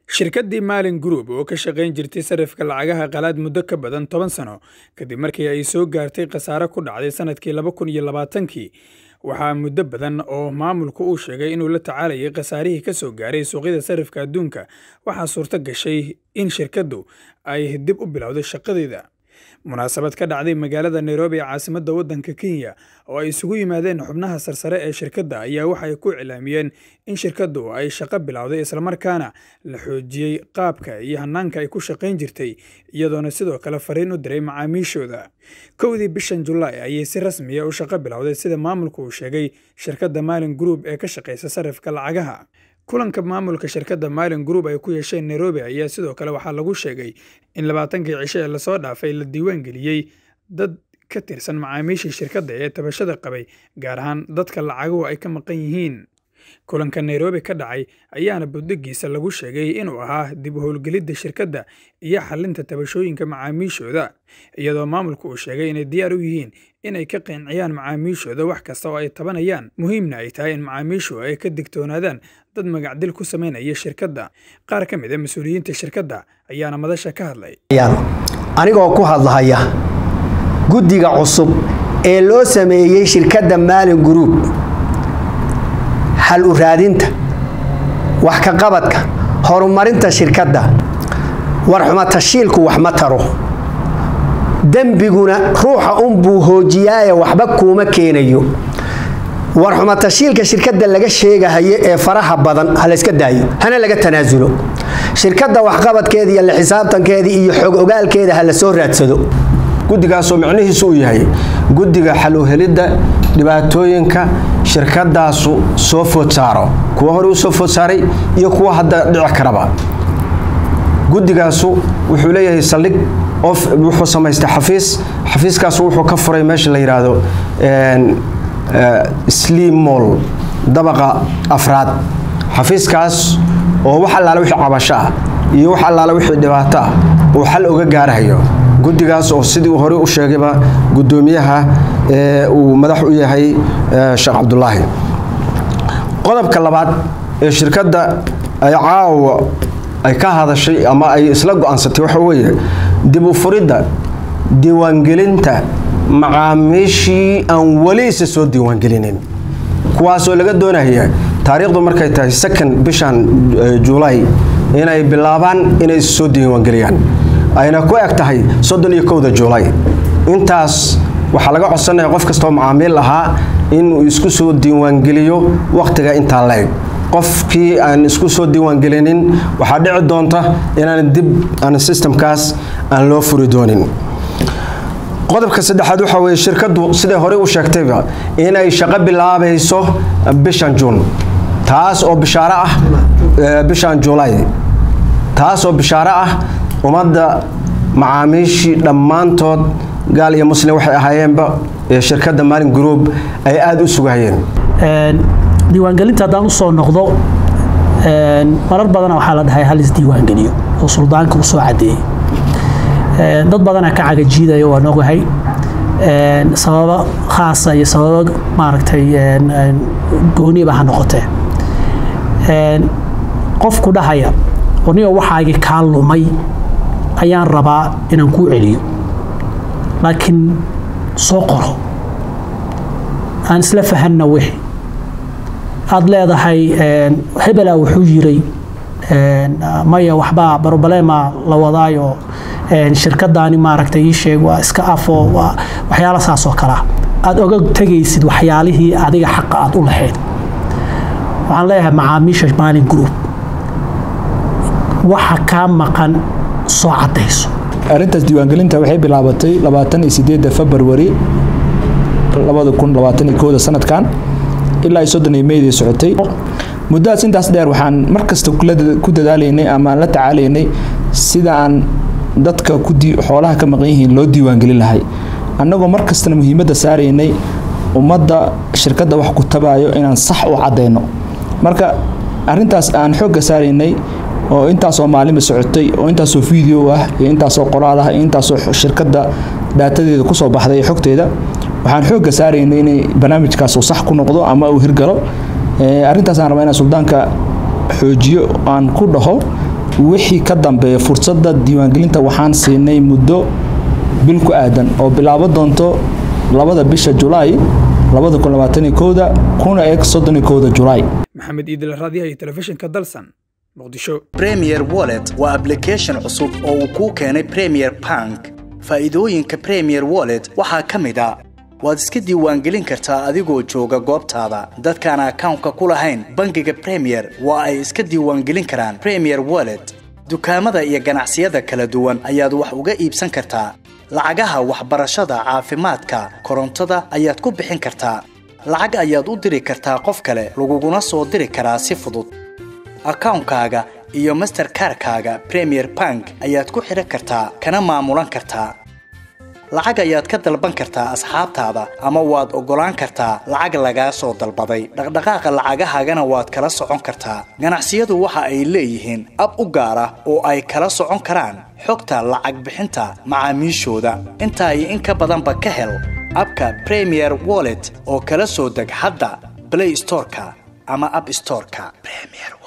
shirkaddii maalin group oo ka shaqayn jirtay sarifka lacagaha qalaad muddo ka badan toban sano kadib markii ay soo gaartay khasaare ku dhacday sannadkii laba kun iyo labaatankii waxaa muddo badan oo maamulku uu sheegay inuu la tacaalayay khasaarihii ka soo gaaray suuqyada sarifka adduunka waxaa suurto gashay in shirkaddu ay dib u bilowday shaqadeeda munaasabad ka dhacday magaalada nairobi ee caasimadda waddanka kenya oo ay isugu yimaadeen xubnaha sarsare ee shirkadda ayaa waxay ku cilaamiyeen in shirkaddu ay shaqo bilowday islamarkaana la xoojiyey qaabka iyo hannaanka ay ku shaqayn jirtay iyadoona sidoo kale fariin u diray macaamiishooda kowdii bishan julaay ayay si rasmiya u shaqo bilowday sida maamulku uu sheegay shirkadda maalin group ee ka shaqaysa sarifka lacagaha kulanka maamulka shirkadda maalin group ay ku yeesheen nairobi ayaa sidoo kale waxaa lagu sheegay in labaatankii cisho ee lasoo dhaafay la diiwaan geliyey dad ka tirsan macaamiishii shirkadda ee tabashada qabay gaar ahaan dadka lacaguhu ay ka maqan yihiin kulanka nairobi ka dhacay ayaana buddigiisa lagu sheegay inuu ahaa dib u howlgelidda shirkadda iyo xalinta tabashooyinka macaamiishooda iyadoo maamulku uu sheegay inay diyaar u yihiin inay ka qinciyaan macaamiishooda wax kasta oo ay tabanayaan muhiimna ay tahay in macaamiishu ay ka digtoonaadaan dad magacdil ku samaynaya shirkadda qaar ka mid a mas-uuliyiinta shirkadda ayaana madasha ka hadlay anigoo ku hadlahaya guddiga cusub ee loo sameeyey shirkadda maalin group hal u raadinta wax ka qabadka horumarinta shirkadda warxuma tashiilku wax ma taro dembiguna ruuxa unbuu hoojiyaaye waxba kuuma keenayo warxuma tashiilka shirkadda laga sheegahayo ee faraha badan ha layska daayo hana laga tanaasulo shirkadda waxqabadkeeda iyo la xisaabtankeeda iyo xog ogaalkeeda ha la soo raadsado guddigaasoo micnihiisu uu yahay guddiga xaluhelidda dhibaatooyinka shirkadaasu soo food saaro kuwa hore u soo food saaray iyo kuwa hadda dhici karaba guddigaasu wuxuu leeyahay saldhig wuxuu samaystay xafiis xafiiskaasu wuxuu ka furay meesha la yidhaahdo slim moll dabaqa afraad xafiiskaas oo wax allaale wixii cabasho ah iyo wax allaale wixii dhibaato ah uu xal uga gaarahayo guddigaas oo sidii uu horey u sheegayba guddoomiyaha ee uu madax u yahay sheekh cabdulaahi qodobka labaad ee shirkadda ay caawa ay ka hadashay ama ay isla go-aansatay waxa weeye dib u furidda diiwaangelinta macaamiishii aan weli isa soo diiwaangelinin kuwaasoo laga doonaya taariikhdu markay tahay second bishan juulaay inay bilaabaan inay isa soo diiwaangeliyaan ayna ku eg tahay soddon iyo kowda juulaay intaas waxaa laga codsanaya qof kastoo macaamiil ahaa inuu isku soo diiwaangeliyo wakhtiga intaa la eg qofkii aan isku soo diiwaangelinin waxaa dhici doonta inaan dib aan sistamkaas aan loo furi doonin qodobka saddexaad waxaa weeye shirkaddu siday horey u sheegtayba inay shaqo bilaabayso bishan juun taas oo bishaaro ah bishan juulaay taas oo bishaaro ah ummadda macaamiishii dhammaantood gaal iyo muslim waxay ahaayeenba ee shirkadda maalin group ay aada u sugahayeen diiwaangelinta haddaan usoo noqdo marar badana waxaa la dhahay hal isdiiwaangeliyo oo suldaanka u soo cadeeyey dad badana ka cagajiidaya waan ogahay sababo khaasa iyo sababo maaragtay gooniba ha noqotee qofku dhahaya anigo waxaagi kaa lumay ayaan rabaa inaan kuu celiyo laakiin soo qoro aan isla fahanna wixi aad leedahay hebela wuxuu yiray maya waxbaa barobaleema la wadaayo shirkadaani maaragtay ii sheeg waa iska afo waa waxyaala saas oo kalea aad oga tegaysid waxyaalihii adiga xaqa aad u lahayd waxaan leeyahay macaamiisha maalin group waxa kaa maqan soo cadayso arrintaas diiwaangelinta waxay bilaabatay labaatan iyo sideedda februari labada kun labaatan iyo kooda sanadkan ilaa iyo soddon iyo meydii socotay muddadaas intaas dheer waxaan mar kasta ku dadaalaynay ama aan la tacaalaynay sida aan dadka xoolaha ka maqan yihiin loo diiwaangelin lahay annagoo mar kastana muhiimadda saaraynay ummadda shirkadda wax ku tabaayo inaan sax u caddayno marka arrintaas aan xoogga saaraynay oo intaasoo maalinba socotay oo intaasoo video ah iyo intaasoo qoraal ah iyo intaasoo shirkadda daatadeeda kusoo baxday iyo xogteeda waxaan xoogga saaraynay inay barnaamijkaas uu sax ku noqdo ama uu hirgalo arrintaasaan rabaa inaan suldaanka xoojiyo aan ku dhaho wixii ka dambeeya fursadda diiwaangelinta waxaan siinay muddo bil ku aadan oo bilaabo doonto labada bisha julaay labada kun labaataniyo kowda kuna eg soddoniyo kowda julaay maxamed iidil raadiyaha iyo telefishinka dalsan muqdisho premier wallet waa application cusub oo uu kuu keenay premier bank faa'iidooyinka premier wallet waxaa ka mid a waad iska diiwaangelin kartaa adigoo jooga goobtaada dadkaan akawnka ku lahayn bangiga premier waa ay iska diiwaangelin karaan premier wallet dukaamada iyo ganacsiyada kala duwan ayaad wax uga iibsan kartaa lacagaha waxbarashada caafimaadka korontada ayaad ku bixin kartaa lacag ayaad u diri kartaa qof kale laguguna soo diri karaa si fudud akawnkaaga iyo masterkarkaaga premier bank ayaad ku xidhan kartaa kana maamulan kartaa lacag ayaad ka dalban kartaa asxaabtaada ama waad oggolaan kartaa lacag lagaa soo dalbaday dhaqdhaqaaqa lacagahaagana waad kala socon kartaa ganacsiyadu waxa ay leeyihiin ab u gaar ah oo ay kala socon karaan xogta lacag bixinta macaamiishooda intaa iyo in ka badanba ka hel abka premier wallet oo kala soo deg hadda blay storeka ama ab storeka